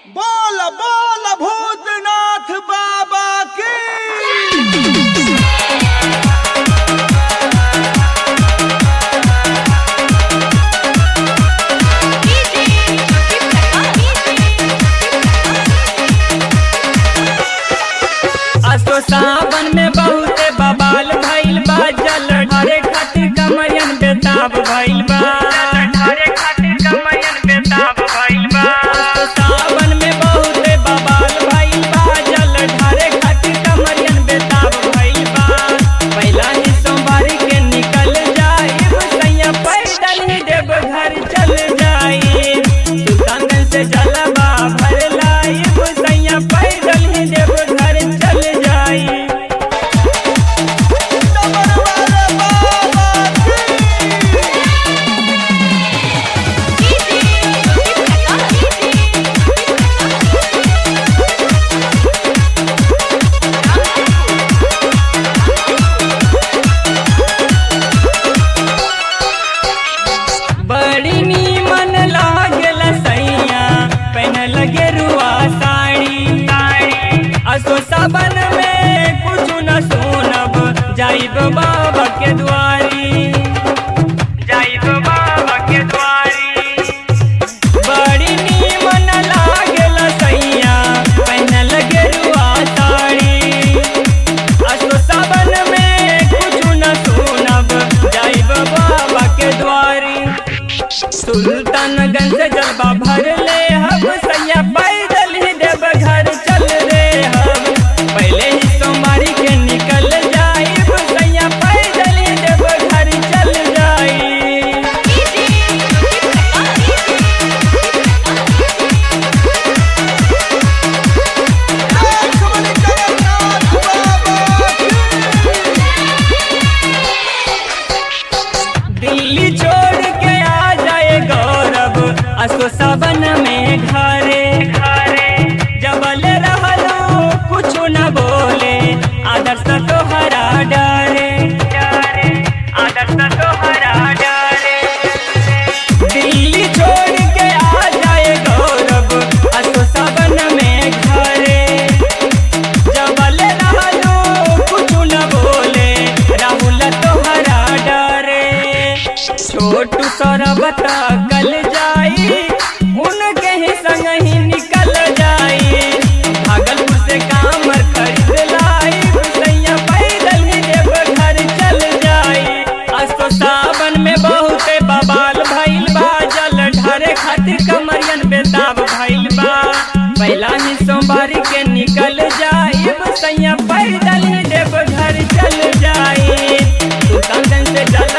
बोल बोल भूतनाथ बाबा की असो सावन में बहुते बबाल भइल बा जल ढारे खातिर कमरियन बेताब भइल बा ढारे खातिर कमरियन बेताब भइल बा असो सावन में बहुते बबाल भइल बा जल ढारे खातिर कमरियन बेताब भइल बा पहिला ही सोमवारी के निकल जाइब सैया पैदल ही देव घर चल जाइब सुल्तानगंज से जलवा भर लाइब सैया पैदल ही देव घर चल जाइब डमरू वाले बाबा की बड़ी नीमन लागल सैया पहन लगे रुआ साड़ी असो सबन में कुछ न सुनब जाइब बाबा के द्वारी जाइब बाबा के द्वारी बड़ी नीमन लागल सैया पहन लगे रुआ साड़ी असो सबन में कुछ न सुनब जाइब बाबा के द्वारी सुल्तानगंज से जलवा भर ले हम सैया पैदल ही देव घर चल रे हम पहले ही सोमवारी के निकल जाइब सैया पैदल ही देव घर चल जाई एक बड़ी जगन्नाथ बाबा की दिल्ली छोड़ के आ जाए गौरव असो सबन में घरे घरे जबल रहलो कुछ न बोले आदर्श तोहरा डरे डरे आदर्श तोहरा डरे दिल्ली छोड़ के आ जाए गौरव असो सबन में घरे जबल रहलो कुछ न बोले राहुल तोहरा डरे छोटू सरबत कल जाई उनके ही संग ही निकल जाई भागलपुर से कामर खरीद लाई सैया पैदल ही देव घर चल जाई असो सावन में बहुते बबाल भइल बा जल ढारे खातिर कमरियन बेताब भइल बा पहला ही सोमवारी के निकल जाइब सैया पैदल ही देव घर चल जाई सुल्तानगंज से जल